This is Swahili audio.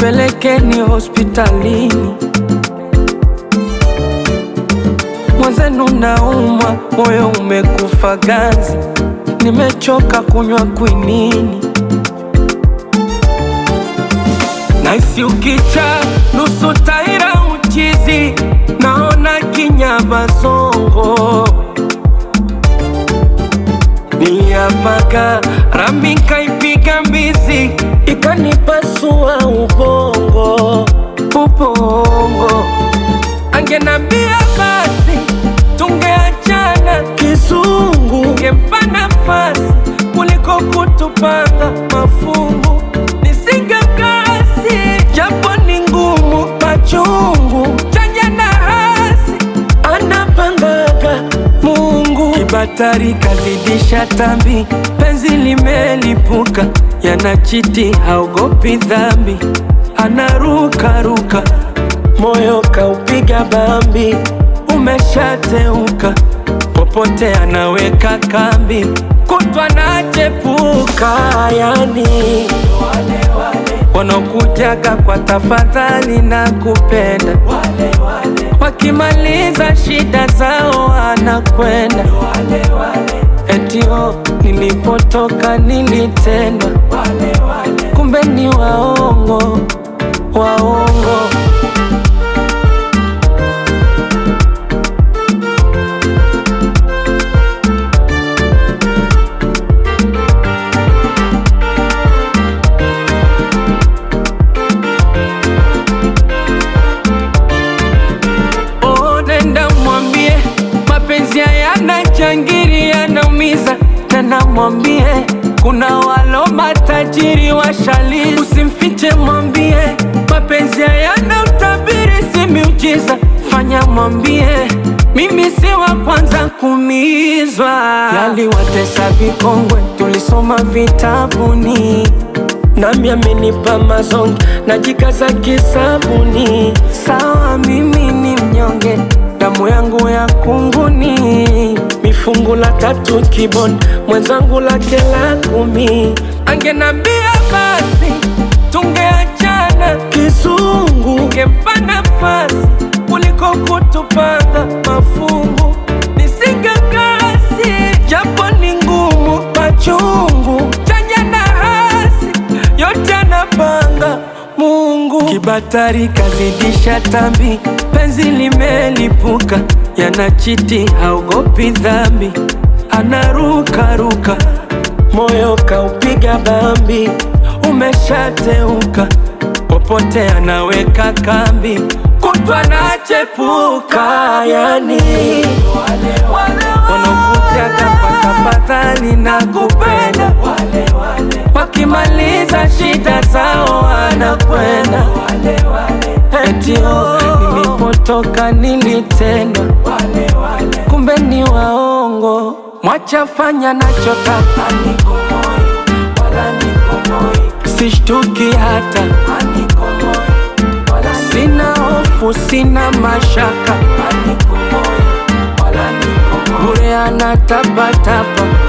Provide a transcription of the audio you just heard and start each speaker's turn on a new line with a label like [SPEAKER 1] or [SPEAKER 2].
[SPEAKER 1] nipelekeni hospitalini. Mwenzenu naumwa, moyo umekufa ganzi, nimechoka kunywa kwinini. Naisi ukicha nusu taira uchizi, naona kinyama songo Niliapaka rami kaipiga mbizi ikanipasua ubongo ubongo. Angenambia basi tungeachana kizungu, ngempa nafasi kuliko kutupanga mafungu. Nisingekasi japo ni ngumu, machungu chanya na hasi anapangaga Mungu. Kibatari kazidisha tambi, penzi limelipuka, yanachiti haogopi dhambi, anarukaruka, moyo kaupiga bambi, umeshateuka, popote anaweka kambi, kutwa nachepuka, yani wanaokujaga kwa tafadhali na kupenda wakimaliza shida zao wanakwenda etio nilipotoka nilitendwa kumbe ni waongo waongo Oh, nenda mwambie mapenzi hayana changiri, yanaumiza. Tena mwambie kuna walo matajiri washali, usimfiche, mwambie mapenzi hayana utabiri, si miujiza. Fanya mwambie mimi si wa kwanza kuumizwa, yaliwatesa vikongwe, tulisoma vitabuni nami amenipa mazonge najikaza kisabuni. Sawa, mimi ni mnyonge, damu yangu ya kunguni, mifungu la tatu kiboni, mwenzangu lake la kumi. Angenambia basi tungeachana kizungu, ngempa nafasi kuliko kutupanga mafungu. Nisingekasi japo ni ngumu, machungu chanya na hasi yote anapanga Mungu. Kibatari kazidisha tambi, penzi limelipuka, yanachiti haogopi dhambi, anarukaruka, moyo kaupiga bambi, umeshateuka, popote anaweka kambi, kutwa nachepuka, yani wanakujaga kwa tafadhali na kupenda wakimaliza shida zao wanakwenda etio nilipotoka nilitendwa kumbe ni waongo mwachafanya nachotaka sishtuki hata sina hofu sina mashaka bure anatapatapa